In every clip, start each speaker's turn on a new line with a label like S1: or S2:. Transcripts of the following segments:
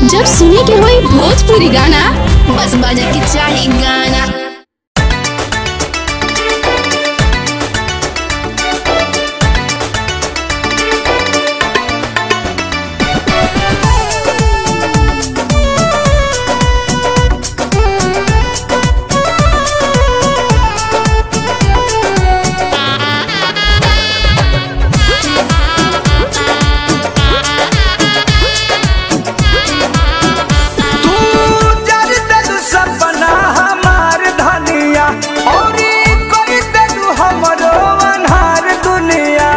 S1: जब सुने के होई भोजपुरी गाना बस बजे के चाही गाना
S2: तू जर देलू सपना हमार धनिया औरी कोई देलू हमरो अनहार दुनिया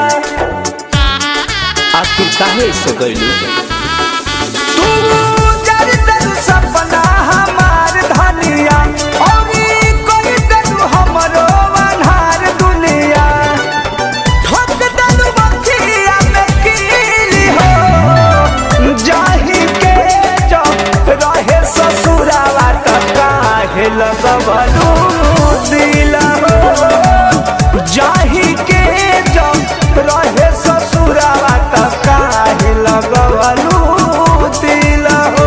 S3: आखिर काहे से गइलू
S2: तू जर देलू सपना हमार धनिया औरी कोई देलू हमरो अनहार दुनिया ठोक देलू बखिया में कीली हो जाही के जो रहे ससुरावा त काहे लगवलू दिल हो जाही के जो रहे ससुरावा त काहे लगवलू दिल हो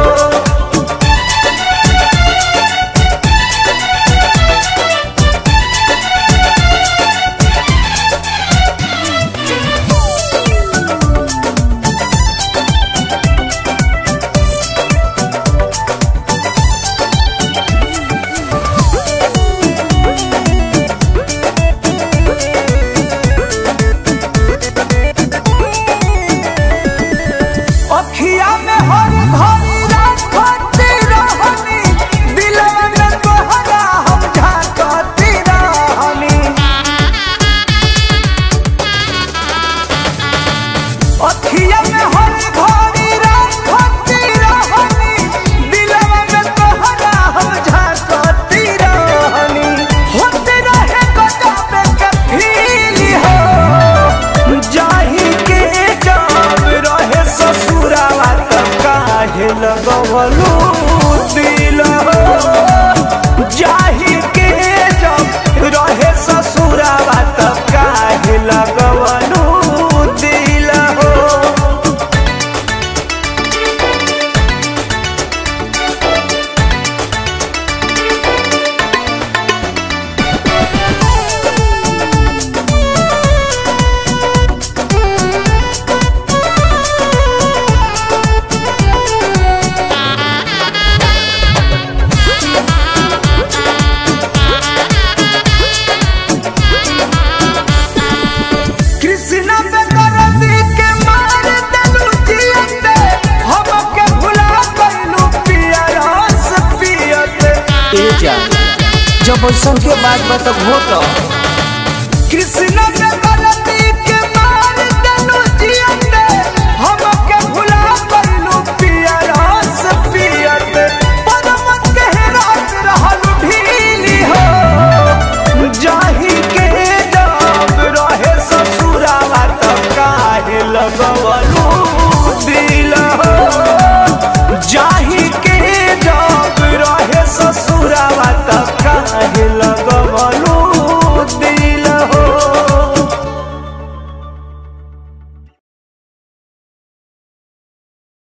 S2: अखिया में हर घड़ी राखती रहनी दिलवा में तोहरा हम झांकती रहनी अखिया में हर घड़ी राखती रहनी दिलवा में तोहरा हम झांकती रहनी होते रहे गजब के फील हो जाही के जब रहे ससुरावा त काहे लगवलू दिल हो जाही के जब रहे ससुरावा त काहे लगवलू दिल हो कृष्णा पे दर्दी के मार देलू जियते हमके भुला गइलू पिया रस पियते
S3: ए जा जब ऐसन के बात बा तब हो तो
S2: कृष्ण